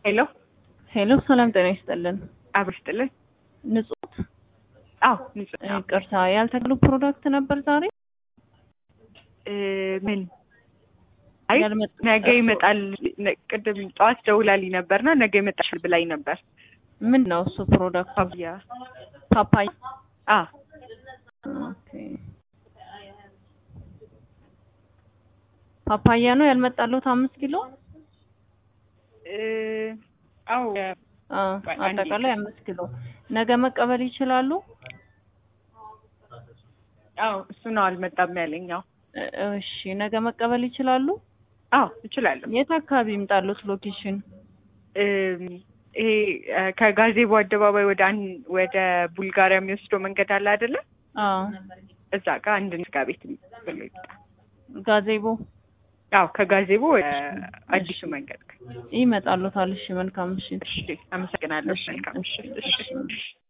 ሄሎ ሄሎ ሰላም ጤና ይስጥልን። አብር ስጥልን። ንጹህ አዎ ንጹህ ነው። ይቅርታ ያልተገሉ ፕሮዳክት ነበር ዛሬ እ ምን አይ ያልመጣ- ነገ ይመጣል። ነ- ቅድም ጠዋት ደውላልኝ ነበርና ነገ ይመጣል ብላኝ ነበር። ምን ነው እሱ ፕሮዳክት? ፓፓያ ፓፓያ። አ ኦኬ ፓፓያ ነው ያልመጣሉት አምስት ኪሎ እ አዎ አ ቆይ አንዴ። አጠቃላይ አምስት ኪሎ ነገ መቀበል ይችላሉ? አዎ እሱ ነው አልመጣም ያለኝ። አዎ እ- እሺ ነገ መቀበል ይችላሉ? አዎ እችላለሁ። የት አካባቢ ይምጣሉት ሎኬሽን? እም፣ ይሄ እ፣ ከጋዜቦ አደባባይ ወደ አን ወደ ቡልጋሪያ የሚወስደው መንገድ አለ አይደለ? አ እዛ ጋር አንድ ስጋ ቤት ብሎ ይምጣ። ጋዜቦ አዎ ከጋዜቦ ወደ አዲሱ መንገድ። ይመጣሉታል። እሺ መልካም ምሽት። እሺ አመሰግናለሁ። እሺ፣ መልካም እሺ፣ ምሽት። እሺ እሺ።